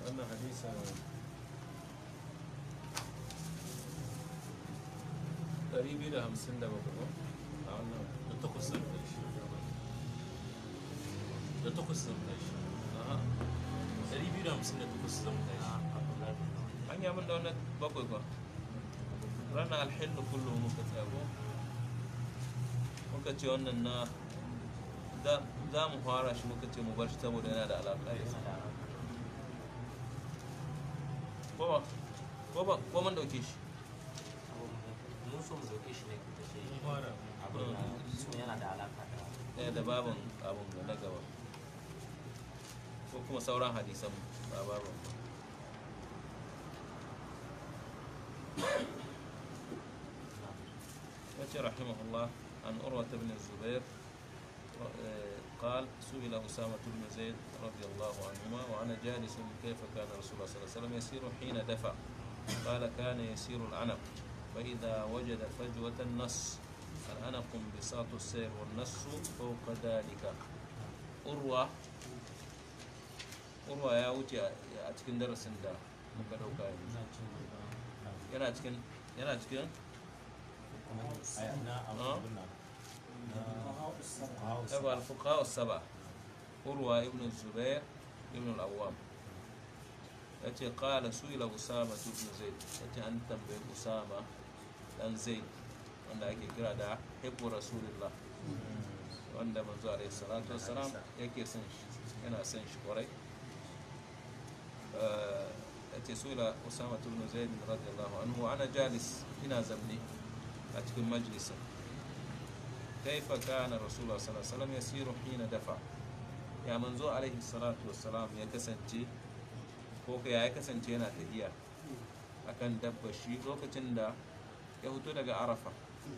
wannan hadisin ɗari biyu da hamsin da bakwai a wannan da takwas zan kai shi da takwas zan kai shi aha ɗari biyu da hamsin da takwas zan kai shi an yi min da wannan bakwai ba ranar alhillu kullum muka tsago muka ce wannan na za- za mu fara shi muka ce mu bar shi saboda yana da alaƙa da shi ko ba ko ba ko mun dauke shi mun so mu dauke shi ne da shi mun fara abin da su yana da alaka da ɗaya da babin abin da na gaba ko kuma sauran hadisan ba babin ba يأتي رحمه الله عن أروة بن الزبير آه، قال سئل أسامة بن زيد رضي الله عنهما وأنا جالس كيف كان رسول الله صلى الله عليه وسلم يسير حين دفع قال كان يسير العنق فإذا وجد فجوة النص العنق انبساط السير والنص فوق ذلك أروى أروى يا وجه أتكن درس دا muka dauka yanzu yana cikin yana cikin يبقى الفقهاء السبعة أروى ابن الزبير ابن العوام يأتي قال سئل أسامة بن زيد يأتي أن تنبئ أسامة بن زيد wanda ake kira da hibbu rasulullah wanda manzo alaihi salatu wassalam yake son shi yana son shi kwarai ya ce sula usama ibn zaid radiyallahu anhu wa ana jalis ina zamne a cikin majlisin كيف كان رسول الله صلى الله عليه وسلم يسير حين دفع يا منزو عليه الصلاة والسلام يا كسنتي ko ka ya kasance yana tafiya akan dabba shi lokacin da ya fito daga arafa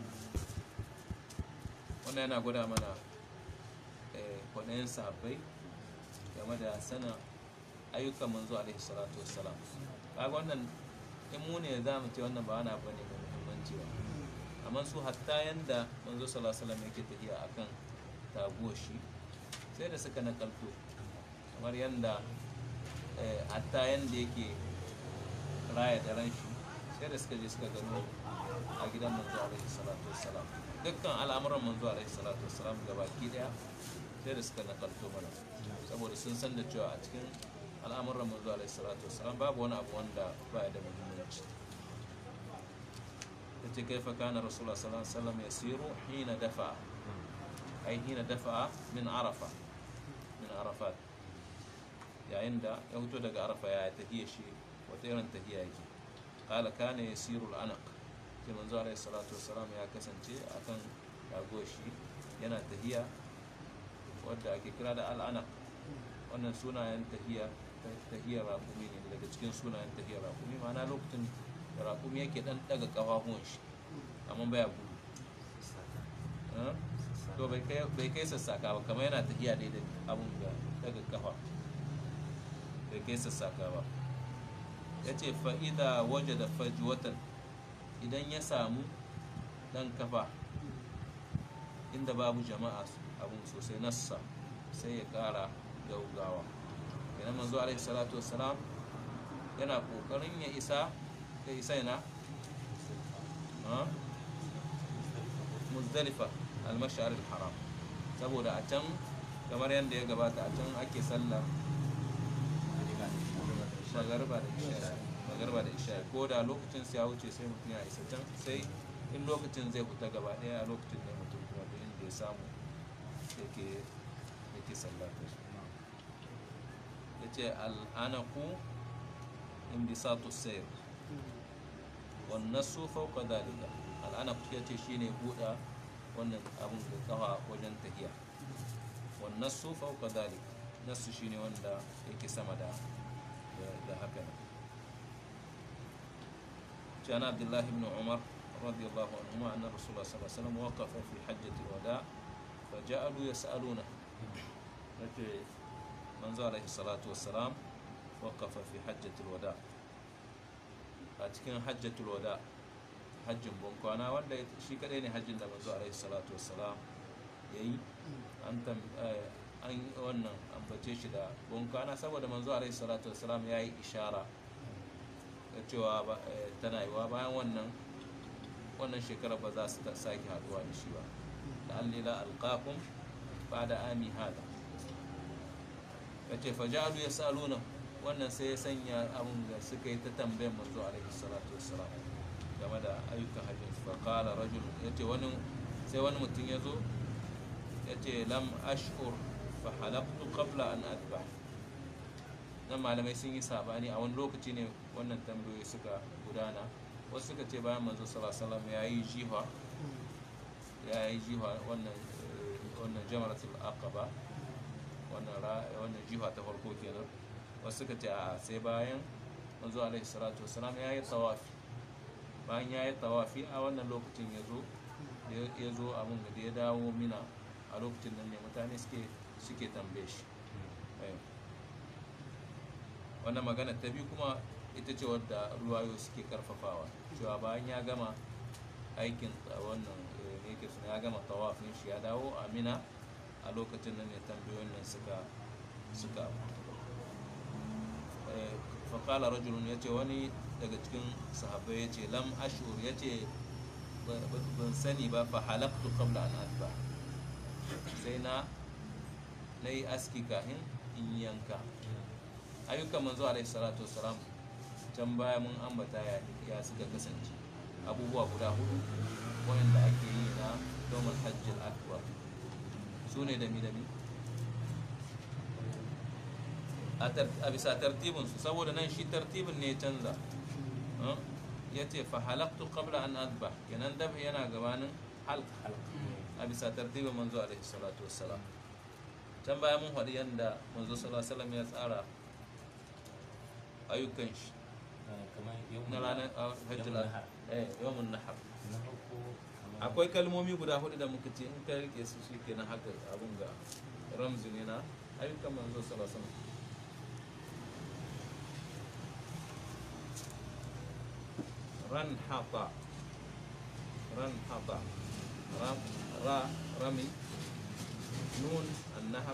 wannan yana gwada mana kwaɗayin sahabbai game da sanin ayyukan manzo alaihi salatu wassalam kaga wannan in mu ne za mu ce wannan ba wani abu ne mai muhimmanci ba amma su hatta yanda manzo sallallahu alaihi wasallam yake tafiya akan taguwar shi sai da suka nakalto kamar yanda eh, hatta yanda yake raya da ran shi sai da suka je suka gano a gidan manzo alaihi salatu wassalam dukkan al'amuran manzo alaihi salatu wassalam gabaki daya sai da suka nakalto mana saboda sun san da cewa a cikin al'amuran manzo alaihi salatu wassalam babu wani abu wanda baya da muhimmanci yace kaifa kana rasulullah sallallahu alaihi wasallam yasiru hina dafa ai hina dafa min arafa min arafat yayin da ya fito daga arafa ya tafiya shi wata irin tafiya yake qala kana yasiru al-anaq sai manzo alaihi salatu wassalam ya kasance akan rago shi yana tafiya wadda ake kira da al-anaq wannan sunayen tafiya tahiyar raƙumi ne daga cikin sunayen tahiyar raƙumi ma'ana lokacin da raƙumi yake dan daga ƙafafuwan shi amma baya gudu Eh? to bai kai bai kai sassaka ba kamar yana tafiya dai da abun da daga kafa bai kai sassaka ba ya ce fa'ida waje da fajuwatan idan ya samu dan kafa inda babu jama'a abun sosai nassa sai ya ƙara gaugawa idan manzo alaihi salatu wassalam yana ƙoƙarin ya isa ya isa yana ha? muzdalifa almashar haram saboda a can kamar yadda ya gabata a can ake sallar magarba da isha magarba da isha ko da lokacin sai ya wuce sai mutum ya isa can sai in lokacin zai fita gaba daya a lokacin da mutum kuma da inda ya samu yake yake sallata su ya ce al'anaku imbisatu sayr wannan su fauka dalika al'anaku ya ce shine buɗa wannan abun da kawa wajen tahiya wannan su fauka dalika nasu shine wanda yake sama da da haka nan كان عبد الله بن عمر رضي الله عنهما أن رسول الله صلى الله عليه وسلم وقف في حجة الوداع فجعلوا يسألونه منذ عليه الصلاة والسلام وقف في حجة الوداع أتكن حجة الوداع حج بنكوانا wanda shi kadai ne hajjin da manzo alaihi salatu wassalam yayi an tam an wannan umarce shi da bunkana saboda manzo alaihi salatu wassalam ya yi ishara da cewa ba- eh, tana yiwa bayan wannan wannan shekara ba za su ta sake haduwa da shi ba la'allila alqakum ba'da ami hada yace fajalu yasaluna wannan sai ya sanya abun da suka yi ta tambayar manzo alaihi salatu wassalam game da ayyukan hajji fa qala rajul yace wani sai wani mutum ya zo yace lam ash'ur fa halaqtu qabla an adbah nan malamai sun yi sabani a wani lokaci ne wannan tambayoyi suka gudana wasu suka ce bayan manzo sallallahu alaihi wasallam ya yi jiha ya yi jiha wannan eh, wannan jamaratul aqaba wannan ra- wannan jiha ta farko kenan wasu suka ce a sai bayan manzo alaihi salatu wasallam ya yi tawafi bayan ya yi tawafi a wannan lokacin ya zo ya zo abin da ya dawo mina a lokacin nan ne mutane suke suke tambaye shi Eh. wannan magana ta biyu kuma ita ce wadda ruwayo suke karfafawa cewa bayan ya gama aikin ta- wannan eh, me yake suna ya gama tawafin shi ya dawo a mina a lokacin nan ne tambayoyin nan suka suka eh, faƙala rajulun ya ce wani daga cikin sahabbai ya ce lam ashur ya ce ban sani ba fa halaktu qabla an adba sai na na yi aski kafin in yanka ayyukan manzo alaihi salatu wasalam can baya mun ambata ya, ya suka kasance abubuwa guda hudu wanda ake yi na domin hajjil akbar su ne dami dami a tar- a bisa tartibinsu saboda nan shi tartibin ne ya canza Huh? ya ce fa halaktu qabla an adba kenan dab yana gabanin halq a bisa tartibin manzo alaihi salatu wassalam can baya mun faɗi yadda manzo sallallahu alaihi wasallam ya tsara ayyukan shi kamar yau na ranar ah, hajjul Yawmun nahar. eh yawmun nahar na farko kamar akwai kalmomi guda hudu da muka ce in ka rike su shi kenan haka abun ga ramzi ne na ayyukan manzo sallallahu alaihi wasallam ran hata ran hata ram ra rami nun annahab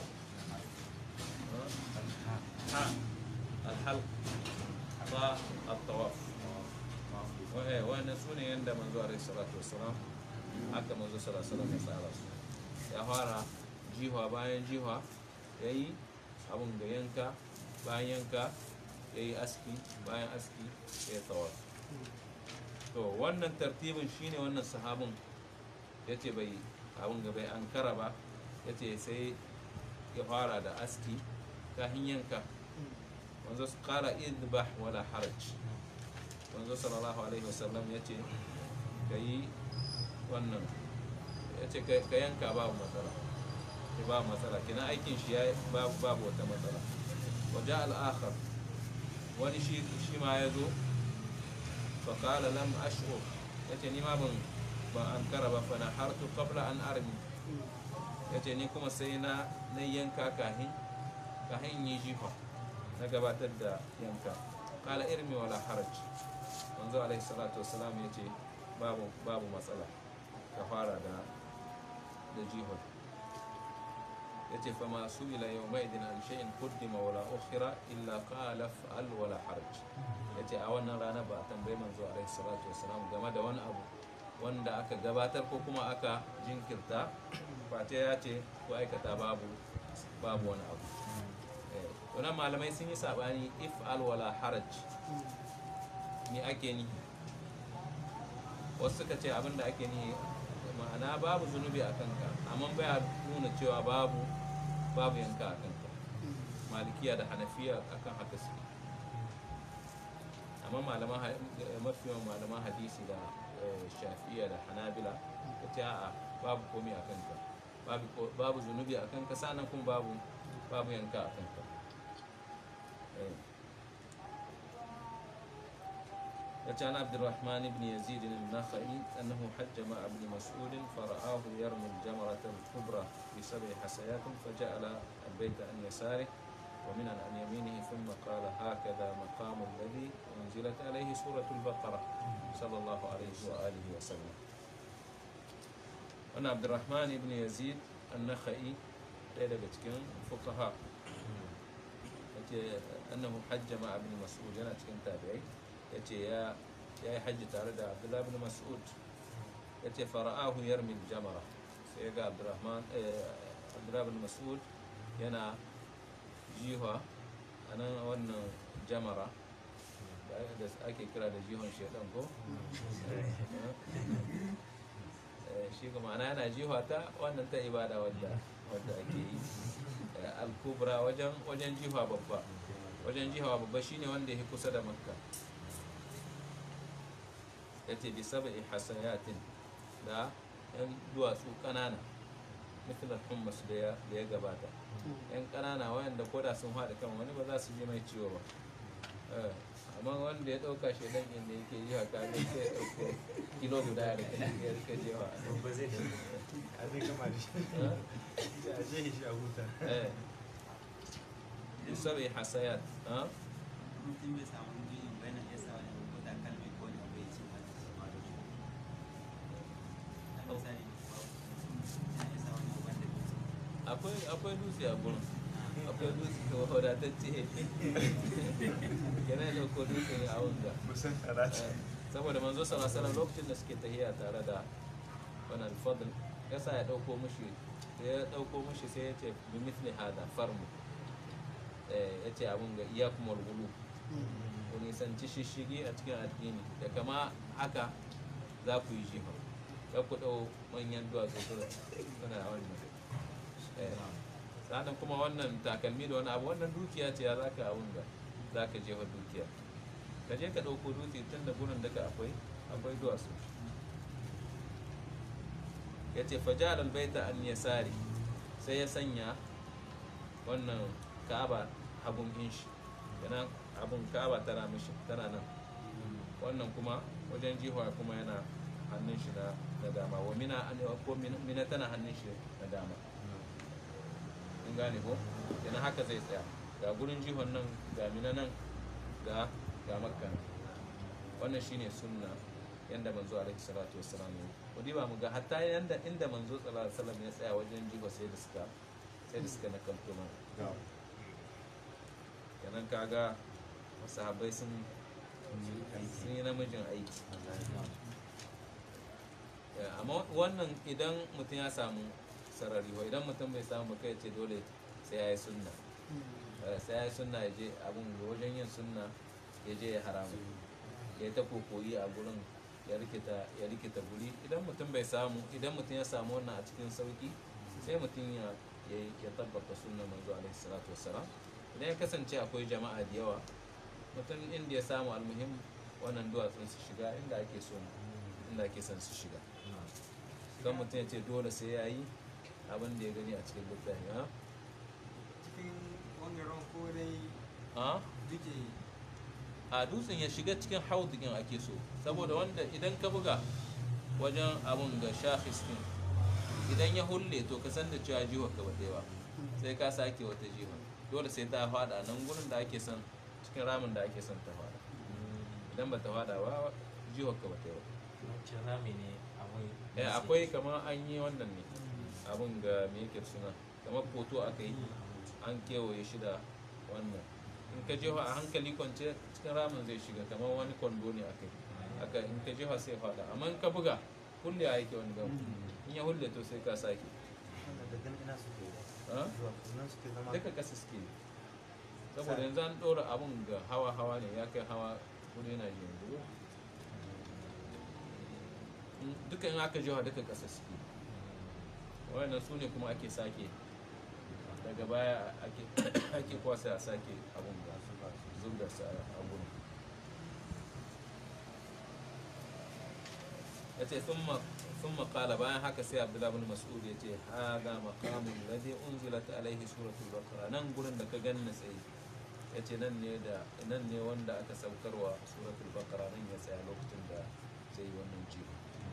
ha الحلق طاء الطواف wa'e wannan su ne yadda manzo alaihi salatu wassalam haka manzo sallallahu alaihi wasallam ya tsara su ya fara jiwa bayan jiwa ya yi abun da yanka bayan yanka ya yi aski bayan aski ya yi tawaf to wannan tartibin shine wannan sahabin ya ce bai abun ga bai ankara ba ya ce sai ya fara da aski kafin yanka manzo su kara idbah wala haraj manzo sallallahu alaihi wasallam ya ce ka yi wannan ya ce ka yanka babu matsala ke babu matsala kina aikin shi ya babu babu wata matsala waje al'akhar wani shi shi ma ya zo fa qala lam ash'ur ya ce ni ma ban ban ankara ba fa na hartu qabla an armi ya ce ni kuma sai na na yanka kahin kahin yi jifa na gabatar da yanka kala irmi wala haraj manzo alaihi salatu wasalam ya ce babu babu matsala ka fara da da jihar ya ce fama su ila yau mai din an shay'in kuddima wala ukhira illa qala fa'al wala haraj ya ce a wannan rana ba a tambayi manzo alaihi salatu wasalam game da wani abu wanda aka gabatar ko kuma aka jinkirta face ya ce ko aikata babu babu wani abu Eh, wannan malamai sun yi sabani if al wala haraj ni ake ni wasu suka ce abinda ake ni ma'ana babu zunubi a kanka amma baya nuna cewa babu babu yanka a kanka malikiya da hanafiya akan haka suke amma malaman ha- mafi yawan malaman hadisi da eh, shafi'iya da hanabila ta ce a'a babu komai a kanka babu ko- babu zunubi a kanka sannan kuma babu babu yanka a kanka Eh. وكان عبد الرحمن بن يزيد النخعي أنه حج مع ابن مسعود فرآه يرمي الجمرة الكبرى بسبع حسيات فجعل البيت عن يساره ومن عن يمينه ثم قال هكذا مقام الذي أنزلت عليه سورة البقرة صلى الله عليه وآله وسلم أنا عبد الرحمن بن يزيد النخعي ɗaya daga cikin fukaha yace annahu hajja ma ibn mas'ud yana cikin tabi'ai yace ya ya yi hajji tare da abdullah ibn mas'ud yace fara'ahu yarmi jamara sai ga abdurrahman eh, abdullah ibn mas'ud yana jiha anan wannan jamara da da ake kira da jihon shedan ko Eh, shi kuma ana yana jiha ta wannan ta ibada wadda wadda ake yi Eh, al-kubra wajen wajen jiha babba wajen jiha babba shine wanda yake kusa da makka yace bi sab'i hasayatin da yan duwatsu kanana mithla hummus da ya da ya gabata yan kanana wayanda koda sun haɗa kan wani ba za su ji mai ciwo ba Eh, amma wanda ya ɗauka shi dan inda yake yi haka ne sai ya ɗauko kilo guda ya rika ya rika jewa ba zai da a zai gama da shi a je shi a huta eh bi sab'i hasayat ha mutum bai samu biyu bayan ya sa wani ko da kalmai ko wani abu ya ce ba da ba da shi a misali ya ya sa wani abu wanda bai ce akwai akwai dutse a gurin akwai dutse da wadatacce yana da ko dutse ne a wanga musan karatu Eh, saboda manzo sallallahu alaihi wasallam lokacin da suke tahiya tare da wannan fadl ya sa ya dauko mushi da ya dauko mushi sai ya ce bi mithli hada farmu eh ya ce abun ga iyakum wal ghulu ku nisanci shishigi a cikin addini da kama haka za ku yi jiha ya ku dau manyan duwatsu kuna kuna wannan eh sannan kuma wannan takalmi da wani abu wannan dukiya ce ya za ka abun ga za ka jefa dukiya ka je ka ɗauko dutse tun da gurin daga akwai akwai duwatsu ya ce fajar albaita an yasari sai ya sanya wannan ka'aba hagun inshi yana abun ka'aba tana mishi tana nan wannan kuma wajen jihuwa kuma yana hannun shi na na dama wa mina an ko mina mina tana hannun shi na dama in gane ko yana haka zai tsaya ga gurin jihon nan ga mina nan ga ga makka nan. wannan shine sunna yanda manzo alaihi salatu wassalam ya yi kudi ba mu ga hatta yanda inda manzo sallallahu alaihi wasallam ya tsaya wajen jiho sai da suka sai da suka nakalto mana kenan kaga sahabbai sun sun yi namijin aiki Eh, amma wannan idan mutum ya samu sarari wa idan mutum bai samu ba kai ce dole sai ya yi sunna Eh, sai ya yi sunna ya je abin ga wajen yin sunna ya je ya haramu ya ta kokoyi a gurin ya rikita ya rikita guri idan mutum bai samu idan mutum ya samu wannan a cikin sauki sai mutum ya ya ya tabbata sunna manzo alaihi salatu wassalam idan ya kasance akwai jama'a da yawa mutum inda ya samu almuhim wannan duwatsun su shiga inda ake so inda ake son su shiga don mutum ya ce dole sai ya yi abin da ya gani a cikin littafi ha cikin wangaren ko dai ha duke a dutsen ya shiga cikin haudin ake so saboda wanda idan ka buga wajen abun ga shafis din idan ya hulle to ka san da cewa jiwa ka bata ba sai ka sake wata jiwa dole sai ta fada nan gurin da ake son cikin ramin da ake son ta fada idan bata fada ba jiwa ka bata ba wancan rami ne abun eh akwai kamar an yi wannan ne abun ga me yake suna kamar foto aka yi an kewaye shi da wannan in ka jefa a hankali kwance cikin ramin zai shiga kamar wani kwando ne aka yi aka in ka jefa sai fada amma in ka buga hulle a yake wani gama in ya hulle to sai ka sake da gan ina suke ha? zuwa nan suke zama duka kasa suke yi. saboda yanzu an ɗora abun ga hawa hawa ne ya kai hawa kudi na ji yanzu In- duka in aka jefa duka kasa suke yi. wannan su ne kuma ake sake daga baya ake ake kwasa a sake abun da zubda su a abun ya ce sun makala bayan haka sai abdullahi bin mas'ud ya ce haga maqamun ladhi unzilat alaihi suratul baqara nan gurin da ka ganna tsaye ya ce nan ne da nan ne wanda aka saukarwa suratul baqara nan ya tsaya lokacin da zai yi wannan jiho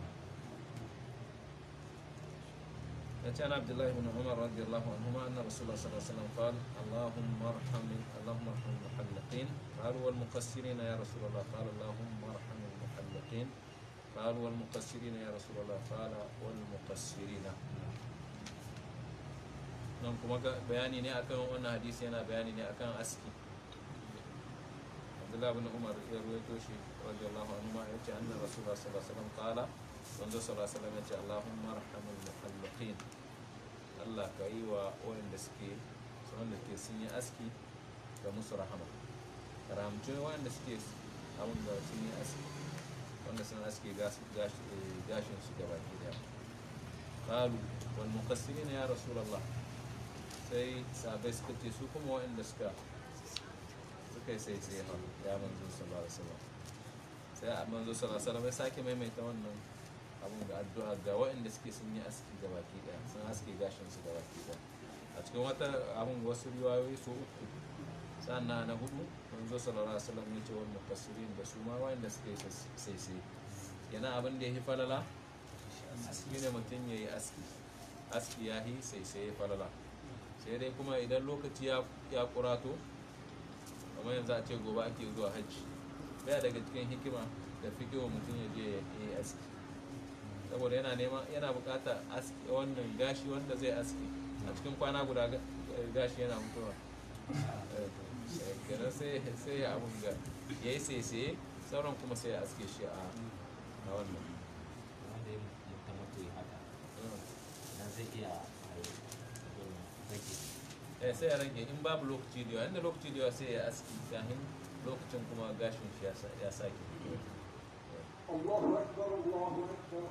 كان عبد الله بن عمر رضي الله عنهما أن رسول الله صلى الله عليه وسلم قال اللهم ارحم اللهم ارحم المحلقين قالوا والمقصرين يا رسول الله قال اللهم ارحم المحلقين قالوا والمقصرين يا رسول الله قال والمقصرين nan kuma ga- bayani ne akan wannan hadisi yana bayani ne akan aski abdullahi bin umar ya ruwaito shi radiyallahu anhu ma yace anna rasulullah sallallahu alaihi wasallam qala manzo sallallahu alaihi wasallam yace allahumma arhamul muhalliqin Allah ka yi wa wanda suke wanda ke sun yi aski da musu rahama karamci wanda suke abin da sun yi aski wanda sun aski gas- gash- eh, gashin su gaba ki daya qalu wal muqassirin ya rasulullah sai sabai suka ce su kuma wanda suka suka yi sai sai ha ya manzo sallallahu alaihi wasallam sai a manzo sallallahu alaihi wasallam ya sake maimaita wannan abun da addu'a ga waɗanda suke sun yi aski ga baki daya sun aski gashin su ga baki daya a cikin wata abun wasu riwayoyi su uku sannan na hudu manzo sallallahu alaihi wasallam ya ce wal mufassirin da su ma waɗanda suke sai sai yana abin da ya fi falala shi ne mutum ya yi aski aski ya yi sai sai ya falala sai dai kuma idan lokaci ya ya kurato kamar yanzu a ce gobe ake zuwa hajji baya daga cikin hikima da fikiwa mutum ya je ya yi aski saboda yana nema yana bukata aski wannan gashi wanda zai aski a cikin kwana guda ga- gashi yana mutuwa Eh, kenan sai sai ya abun ga ya yi sai sauran kuma sai ya aske shi a a wannan wanda ya mutu mutu ya haka idan zai iya a yi rage eh sai ya rage in babu lokaci da yawa inda lokaci da yawa sai ya aski kafin lokacin kuma gashin shi ya sa- ya sake fitowa. الله أكبر الله أكبر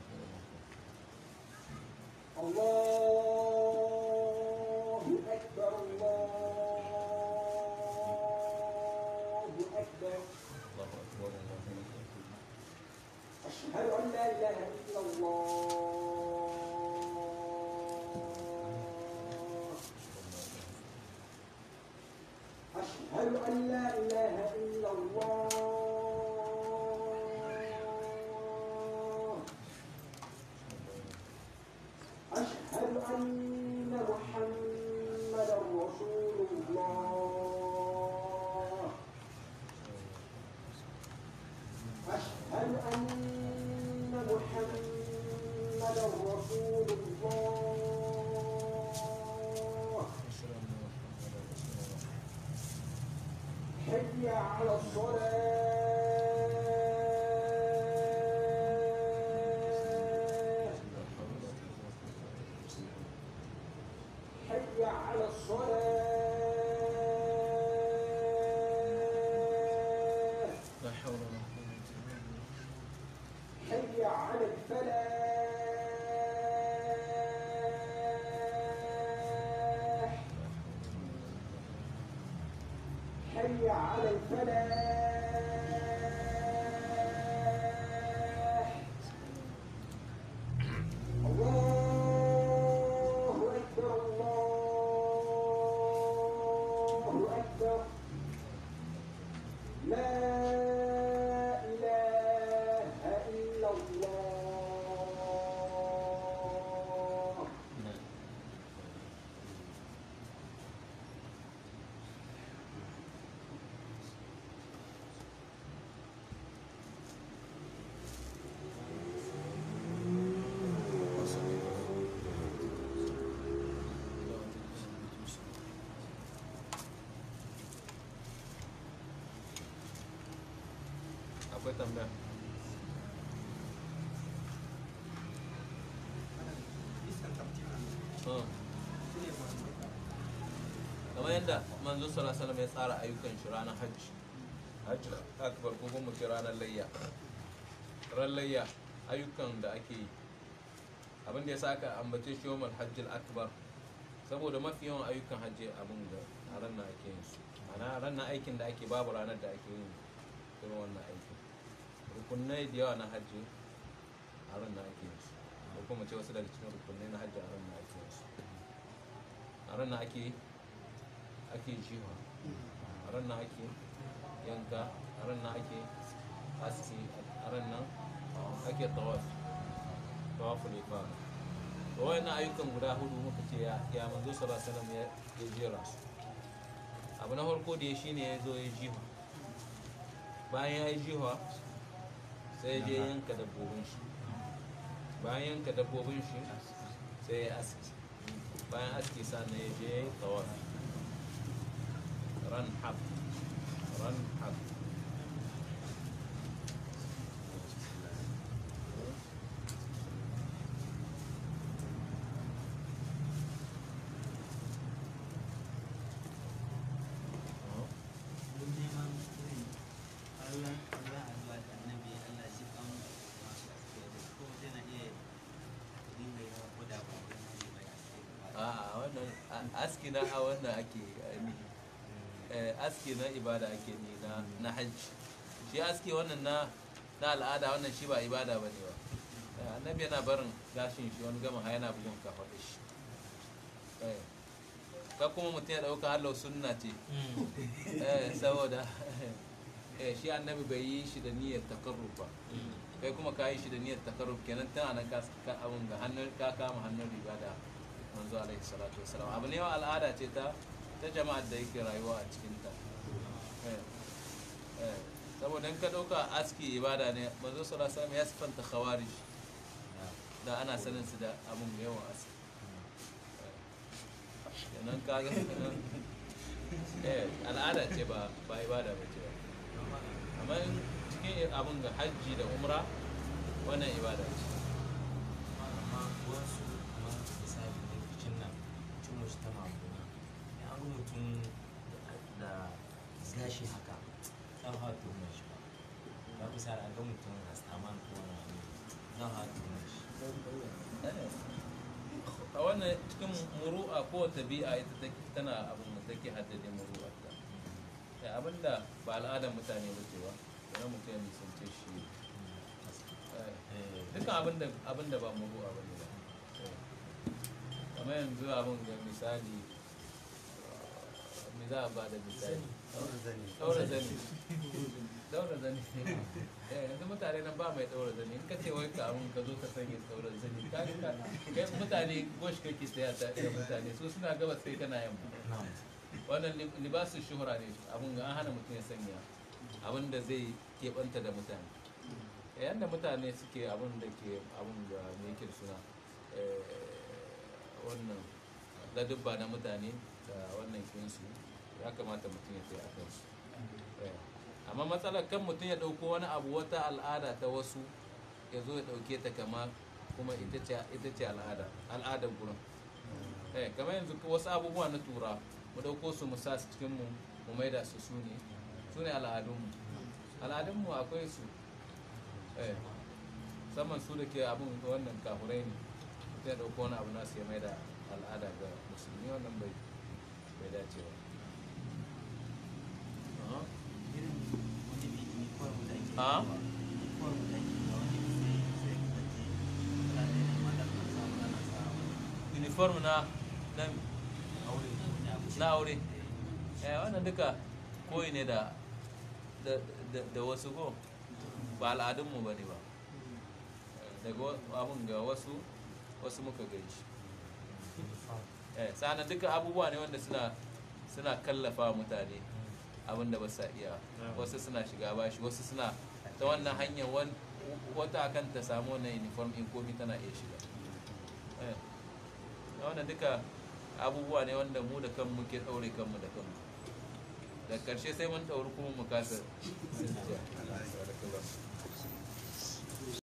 الله أكبر الله أكبر الله أكبر الله أكبر أشهد أن لا إله إلا الله أشهد أن لا إله إلا الله أشهد أن محمدا رسول الله أشهد أن محمدا رسول الله أشهد أن محمدا رسول الله حي على الصلاة حي على الصلاة لا حول ولا قوة إلا بالله حي على الفلاح حي على الفلاح الله أكبر الله أكبر لا إله إلا الله akwai tambaya Hmm. kamar yadda manzo sallallahu alaihi wasallam ya tsara ayyukan shi ranar hajji hajji akbar ko kuma ce ranar layya ran layya ayyukan da ake yi abin da ya sa aka ambace shi yawmal hajjil akbar saboda mafi yawan ayyukan hajji abin da a ran nan ake yin su ana ran nan aikin da ake babu ranar da ake yin irin wannan aikin rukunai da yawa na hajji a ran nan ake yin su ko kuma ce wasu daga cikin rukunai na hajji a ran nan ake yin su a ran nan ake ake jiwa a ran nan ake yanka a ran nan ake aski a ran nan ake tawafi tawaful ifada to wayannan ayyukan guda hudu muka ce ya ya manzo sallallahu alaihi wasallam ya ya jera su abu na farko da ya shine ya zo ya jiwa bayan ya yi jiwa sai ya je yanka dabbobin shi bayan yanka dabbobin shi sai ya aski bayan aski sannan ya je ya yi tawafi ran hab ran hab Mun neman irin Allah Allah addu'a da annabi Allah shi kan masu aske da ko mutum na iya dinga yawa ko da ba wani ne bai aske ba. a wannan a- aski na a wannan ake ainihi Eh, aski na ibada ake ni na na hajji shi aski wannan na na al'ada wannan shi ba ibada ba ne ba Eh, annabi yana barin gashin shi wani gama ha yana bugun kafa da shi Eh, ka kuma mutum ya ɗauka halau sunna ce Eh, saboda eh, shi annabi bai yi shi da niyyar takarrub ba kai kuma ka yi shi da niyyar takarrub kenan tana nan ka ka abun ga hannun ka kama hannun riga da manzo alaihi salatu wassalam abu ne wa al'ada ce ta ta jama'ar da yake rayuwa a cikin ta Eh, eh, saboda in ka dauka aski ibada ne manzo sallallahu alaihi wasallam ya sifanta khawarij da ana sanin su da abun da yawan aski Eh, kenan ka ga eh al'ada ce ba ba ibada ba ce ba amma in cikin abin ga hajji da umra wannan ibada ce amma wasu kamar misali da rikicin nan cin musu ta mamuna ya an ga mutum da gashi haka ɗan hawa tuhumar shi ba ba ku sa a ga mutum a tsaman ko wani abu ɗan hawa tuhumar shi a wannan cikin muru'a ko tabi'a ita take tana abin da take haddade muru'a ta da abinda ba al'adar mutane ba ce ba wani mutum ya nisance shi eh, Eh, dukkan abinda abinda ba muru'a ba ne ba Eh. kamar yanzu abin ga misali eh, me za a ba da misali Daura zani. daura zani daura zani eh yanzu mutane nan ba mai daura zani in ka ce wai ka abun ka zo ka sanya daura zani ka ka kai mutane gosh kake saya ta da mutane su suna gabas sai kana yamma na'am. wannan lib- libasin shuhura ne abun ga an hana mutum ya sanya abin da zai keɓanta da mutane yadda mutane suke abin da ke abin da me yake da suna eh, wannan ladubba na mutane da wannan kinsu ya kamata mutum ya tsaye a kansu Eh, amma matsalar kan mutum ya ɗauko wani abu wata al'ada ta wasu ya zo ya ɗauke ta kama kuma ita ce ita ce al'ada al'adar gurin eh kamar yanzu wasu abubuwa na tura mu ɗauko su mu sa su cikin mu mu maida su su ne su ne al'adunmu al'adunmu akwai su eh saman su da ke abin wannan kafurai ne mutum ya ɗauko wani abu nasu ya maida al'ada ga musulmi wannan bai bai dace ba Aha. Irin wani bi uniform da ake Ah? sawa, uniform da ake sawa, wani bi sai sai ka ce fulani ne mata kan samu ana sawa uniform na na aure wani abu. na aure eh wannan duka koyi ne da da da, da wasu ko ba al'adunmu ba ne ba daga wa- abun ga wasu wasu muka gani shi eh sana duka abubuwa ne wanda suna suna kallafa wa mutane abin da ba sa iya wasu suna shiga bashi wasu suna ta wannan hanyar wan- wata akan ta samu wannan uniform in komi tana iya shiga eh wannan duka abubuwa ne wanda mu da kanmu ke ɗaure kanmu da kanmu da ƙarshe sai mun ɗauri kuma mu kasa